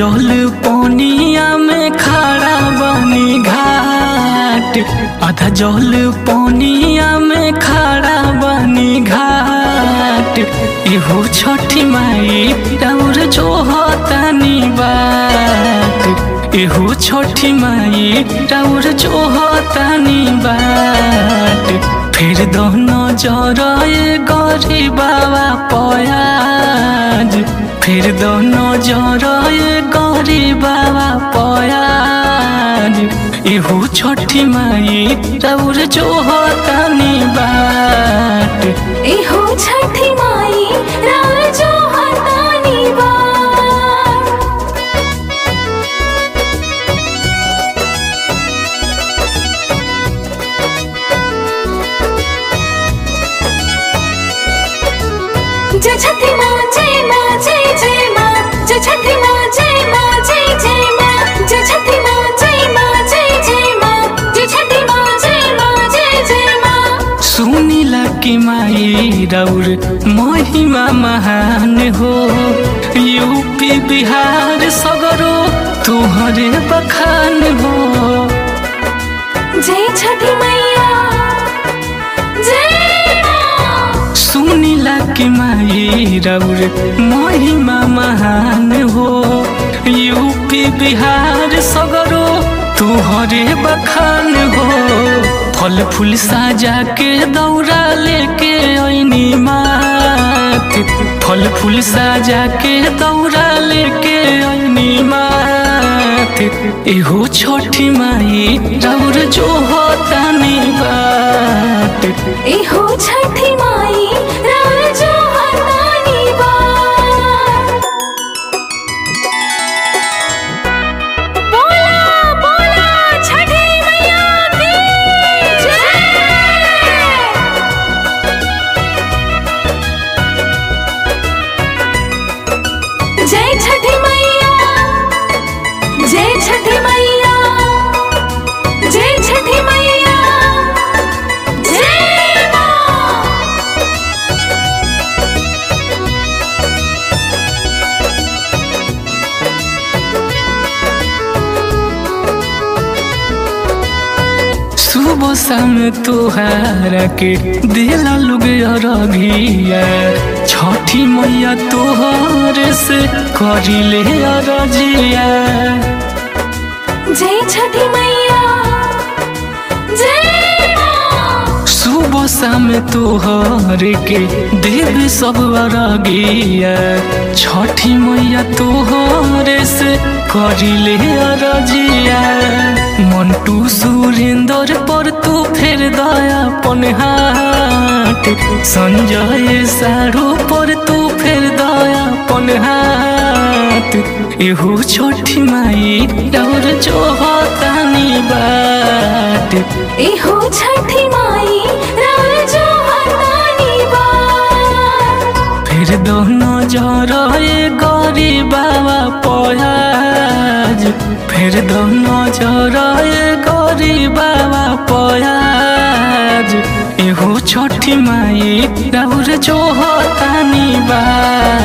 जल पनिया में खड़ा बनी घाट आधा जल पनिया में खड़ा बनी घाट एहो छठी माई और जो तनी बात एहो छठी माई और जो तनी बात फिर दोनों जरए गरी बाबा पयाज फिर दोनों जरए गरी बाबा पयाज इहू छठी माई रौर जो तनी बाट एहो छठी माई राजो हतानी बार जय छठी माँ जय माँ जय जय माँ जय छठी माँ जय माँ जय जय माँ जय छठी माँ जय माँ जय जय माँ जय छठी माँ जय माँ जय जय माँ सुनीला की माई रौर महिमा महान हो यूपी बिहार सगरो तुहरे बखान हो जय छठी मैया जय माँ सुनीला की माई रौर महिमा महान हो यूपी बिहार सगरो तुहरे बखान हो फल फूल साजा के दौरा लेके ऐनी मात फल फूल साजा के दौरा लेके ऐनी मात एहो छोटी माई रौर जो होतानी बात एहो छठी माई राजो हतानी बार बोला बोला छठी मैया की जय जय छठी मैया जय छठी मैया जय छठी मैया जय माँ सुबह शाम तोहारा के दिला लोग अरघिया छठी मैया तोहर से करिले अरजिया जय छठी मैया जय माँ सुबह शाम तोहर के देव सब अरगिया छठी मैया तोहर से करिले अरजिया मंटू सुरेंद्र पर तू फेर दया पन हाथ संजय सारू पर तू फेर दया पन हाथ एहू छठी माई और जो तानी बात एहो छठी माई राजो हतानी बार फिर दोनों जरए गरी बाबा पयाज फिर दोनों जरए गरी बाबा पयाज एहो छठी माई और जो तानी बात